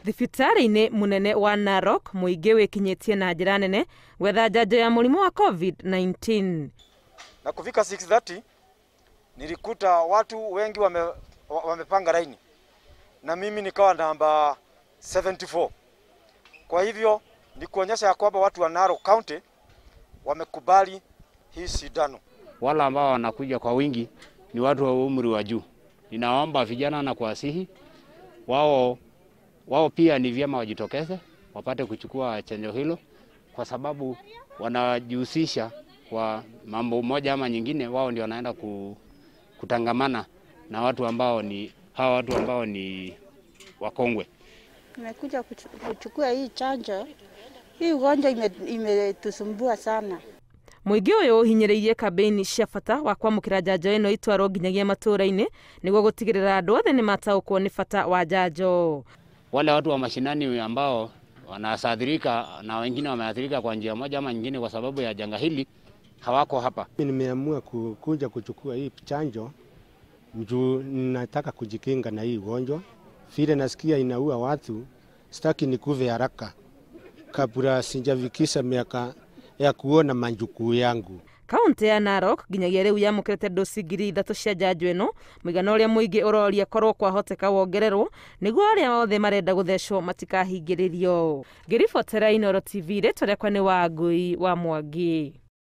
thibitarä-inä munene wa narok mũingĩ wĩkinyĩtie na njĩra nene gwetha njanjo ya mũrimũ wa covid-19 na kufika 6:30 nilikuta watu wengi wame, wa- wamepanga laini na mimi nikawa namba 74. Kwa hivyo ni kuonyesha ya kwamba watu wa Narok County wamekubali hii sindano. wale ambao wanakuja kwa wingi ni watu wa umri wa juu. Ninaomba vijana na kuwasihi wao, wao pia ni vyema wajitokeze wapate kuchukua chanjo hilo, kwa sababu wanajihusisha kwa mambo moja ama nyingine. Wao ndio wanaenda ku, kutangamana na watu ambao ni hawa watu ambao ni wakongwe. Nimekuja kuchu- kuchukua hii chanjo. Hii ugonjwa ime- imetusumbua sana. mũingĩ ũyũ ũhinyĩrĩirie kambĩini cia bata wa kwamũkĩra njanjo ĩno itwarwo nginyagia matũũra-inĩ nĩguo gũtigĩrĩra andũ othe nĩ mataũkwo nĩ bata wa njanjo Wale watu wa mashinani ambao wanaathirika na wengine wameathirika kwa njia moja ama nyingine kwa sababu ya janga hili hawako hapa. Mimi nimeamua ku- kuja kuchukua hii chanjo juu nataka kujikinga na hii ugonjwa. Vile nasikia inaua watu, sitaki nikuve haraka kabla sijafikisha miaka ya kuona manjukuu yangu. kaunti ya narok nginyagia rĩu yamũkĩrĩte dosi ngiri ithatũ cia njanjo ĩno mũigana ũrĩa mũingĩ ũroria korwo kwahoteka wongererwo nĩguo arĩa othe marenda gũthecwo matikahingĩrĩrio ngĩribotera inoro tv rĩtwa rĩakwa nĩ wangũi wa mwangi